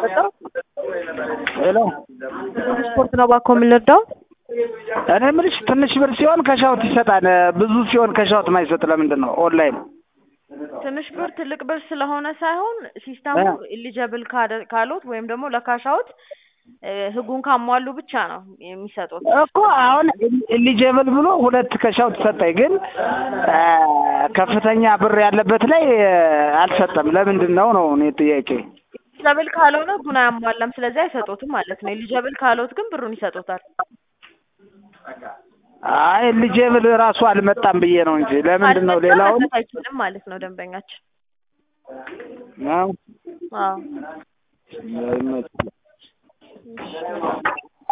የምንረዳው ሄሎ ስፖርት ነው ባኮ የምንረዳው እኔ የምልሽ ትንሽ ብር ሲሆን ከሻውት ይሰጣል፣ ብዙ ሲሆን ከሻውት ማይሰጥ ለምንድን ነው? ኦንላይን ትንሽ ብር ትልቅ ብር ስለሆነ ሳይሆን ሲስተሙ ኢሊጀብል ካሉት ወይም ደግሞ ለካሻውት ህጉን ካሟሉ ብቻ ነው የሚሰጡት። እኮ አሁን ኤሊጀብል ብሎ ሁለት ከሻውት ሰጠኝ፣ ግን ከፍተኛ ብር ያለበት ላይ አልሰጠም። ለምንድን ነው ነው እኔ ጥያቄ። ኢሊጀብል ካልሆነ ህጉን አያሟላም፣ ስለዚህ አይሰጡትም ማለት ነው። ኢሊጀብል ካሉት ግን ብሩን ይሰጡታል። አይ ኤሊጀብል ራሱ አልመጣም ብዬ ነው እንጂ ለምንድን ነው ሌላውን አይችልም ማለት ነው ደንበኛችን። ነው አዎ አይመችም። እሺ